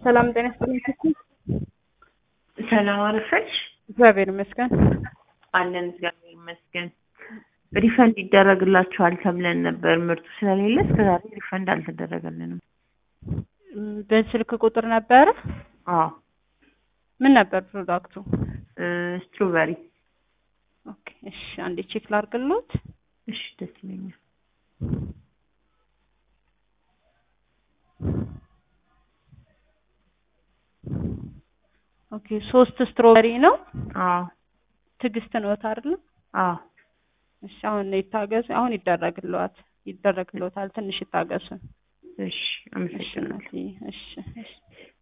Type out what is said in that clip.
ሰላም ጤና ይስጥልኝ። ሰላም አረፈች። እግዚአብሔር ይመስገን። አለን እግዚአብሔር ይመስገን። ሪፈንድ ይደረግላችኋል ተብለን ነበር። ምርቱ ስለሌለ እስከዛሬ ሪፈንድ አልተደረገልንም። ም፣ በስልክ ቁጥር ነበረ። አዎ ምን ነበር ፕሮዳክቱ? ስትሮበሪ። ኦኬ እሺ፣ አንዴ ቼክ ላድርግሎት። እሺ ደስ ይለኛል። ኦኬ ሶስት ስትሮበሪ ነው። አዎ ትዕግስት ነዎት አይደል? አዎ እሺ፣ አሁን ይታገሱ። አሁን ይደረግልዎት ይደረግልዎታል። ትንሽ ይታገሱ። እሺ እሺ አመሰግናለሁ። እናትዬ፣ እሺ እሺ